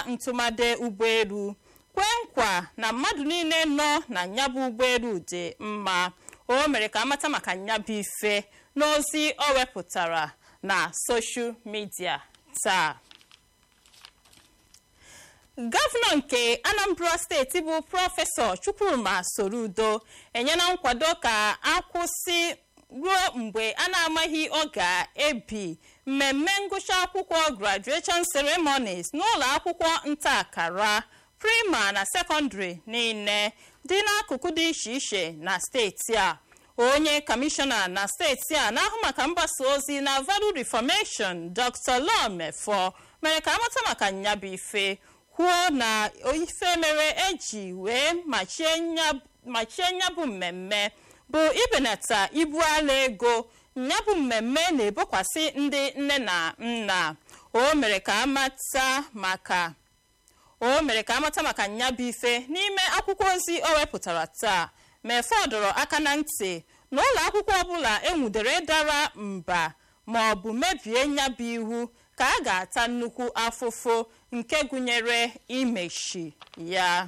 ntụmade ụgbọelu kwee nkwa na mmadụ niile nọ na nyabụ ụgbọelu dị mma o mere ka amata maka nyabụ ife n'ozi o wepụtara na soshal midia taa gọvanọ nke anambra steeti bụ prọfesọ chukwuma sorudo enyela nkwado ka akwụsị ruo mgbe a na-amaghị ọ ga-ebi mmemme ngụcha akwụkwọ graduation ceremonies n'ụlọ akwụkwọ nta akara prima na sekọndịrị niile dị n'akụkụ dị iche iche na steeti a onye kọmishọna na steeti a na-ahụ maka mgbasa ozi na value reformation dr lomefo mere ka amata maka nyabụ ife kwuo na ife mere eji wee machie nyabụ mmemme bụ ibenata ibu ala ego nyabụ mmemme na-ebokwasị ndị nne na nna o mere ka amata maka o mere ka amata maka nyabụ ife n'ime akwụkwọ ozi o wepụtara taa mefe dọrọ aka na ntị na ụlọ akwụkwọ ọbụla enwudere dara mba ma ọ bụ mebie nyabụ iwu ka a ga-ata nnukwu afụfụ nke gụnyere imechi ya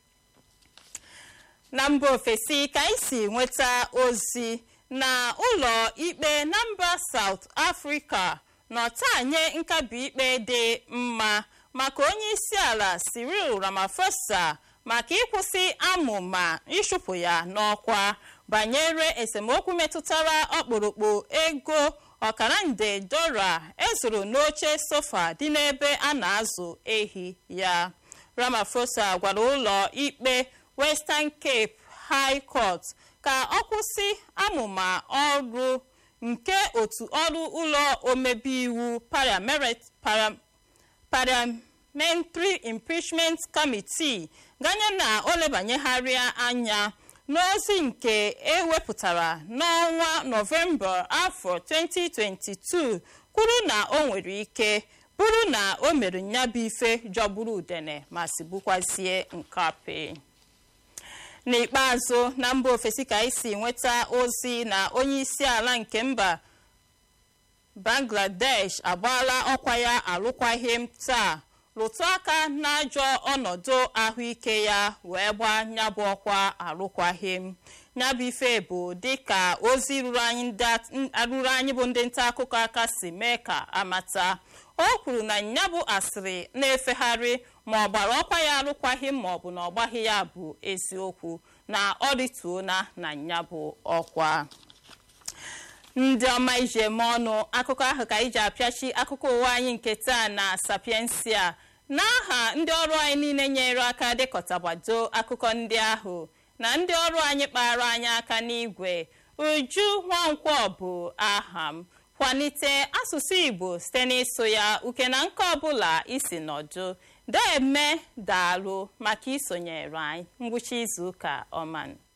na mba ofesi ka anyị si nweta ozi na ụlọ ikpe na mba South Africa nọta nye nkabi ikpe dị mma maka onye isi ala Cyril Ramaphosa maka ịkwụsị amụma ịchụpụ ya n'ọkwa banyere esemokwu metụtara ọkpụrụkpụ ego ọkara nde dora ezuru n'oche sofa dị n'ebe a na-azụ ehi ya Ramaphosa gwara ụlọ ikpe Western Cape High Court ka ọ kwụsị amụma ọrụ nke otu ọrụ ụlọ omebe iwu Parliamentary Impeachment Committee ganye na o lebanyegharịa anya n'ozi nke ewepụtara n'ọnwa nọvemba afọ 2022 kwuru na o nwere ike bụrụ na o mere nyabụ ife jọgburu udene ma sigbukwazie nkapi n'ikpeazụ na mba ofesi ka anyị si nweta ozi na onye isi ala nke mba bangladesh agbaala ọkwa ya alụkwaghịm taa rụtụ aka n'ajọ ọnọdụ ahụike ya wee gbaa nyabụ ọkwa alụkwaghịm nyabụ ife bụ dịka ozi ruru anyị bụ ndị nta akụkọ aka si mee ka amata o kwuru na nyabụ asịrị na-efegharị ma ọ gbara ọkwa ya alụkwaghịm ma ọ bụ na ọ gbaghị ya bụ eziokwu na ọ rituona na nyabụ ọkwa ndị ọma iji eme ọnụ akụkọ ahụ ka iji apịachi akụkọ ụwa anyị nke taa na sapiensia n'aha ndị ọrụ anyị niile nyere aka dịkọtagbado akụkọ ndị ahụ na ndị ọrụ anyị kpara anyị aka n'igwe uju nwankwọ bụ aha m kwalite asụsụ igbo site n'ịsụ ya uke na nke ọbụla isi nọdụ deme daalụ maka isonyere anyị ngwụcha izuụka ọma